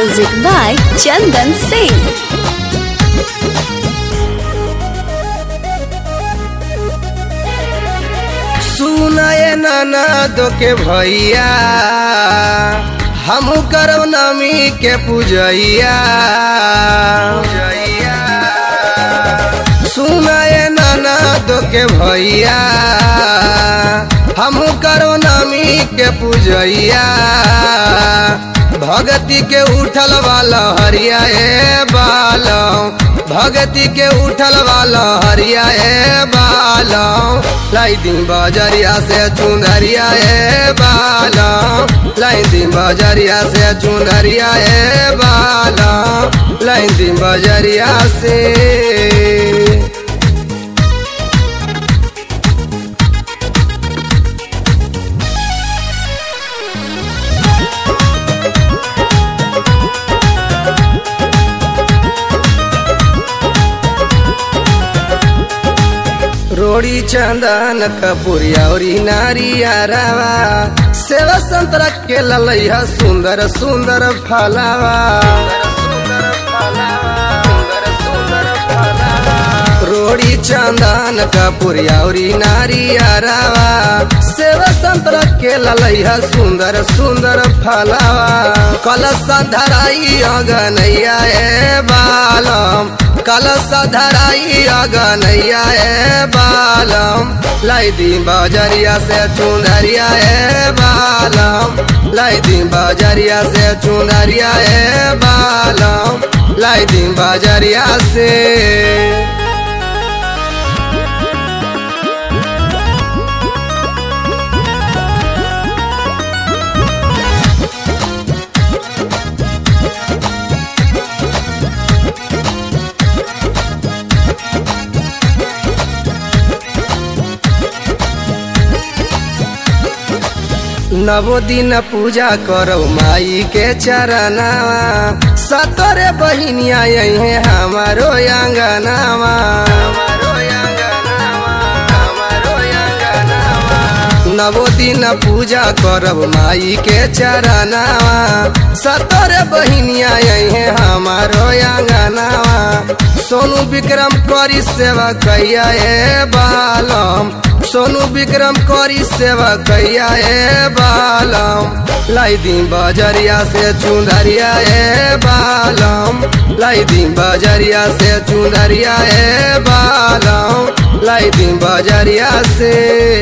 Music by Chandan Singh. सुनाए नाना दो के भैया हम करब नमी के पूजैया सुनाए नाना दो के भैया हम करब नमी के पूजैया भगती के उठल वाला हरिया ए बालम भगती के उठल वाला हरिया ए बालम लाई दिन बजरिया से चुनरिया ए बालम लाई दिन बजरिया से चुनरिया ए बालम लाई दिन बजरिया से रोड़ी चंदन कपूरिया और नारिया रवा सेवा संतरा के ललैया सुंदर सुंदर फलावा रोड़ी चंदन कपूरिया और नारिया रवा सेवा संतरा के ललैया सुंदर सुंदर फलावा कलश धराई अगनैया ए बालम कलश धराई अगनैया ए बालम लाई दी बजरिया से चुनरिया ए बालम लाई दी बजरिया से चुनरिया ए बालम लाई दी बजरिया से नवो दिन पूजा करो माई के चरनावा सतरे बहिनिया यही हमारो अंगनावा नवो दिन पूजा करब माई के चरनावा सतरे बहिनिया यही हमारो अंगनावा सोनू विक्रम करी सेवा कैया ए बालम सोनू विक्रम करी सेवा कैया ए बालम लाई दी बजरिया से चुंदरिया ए बालम लाई दी बजरिया से चुंदरिया ए बालम लाई दी बजरिया से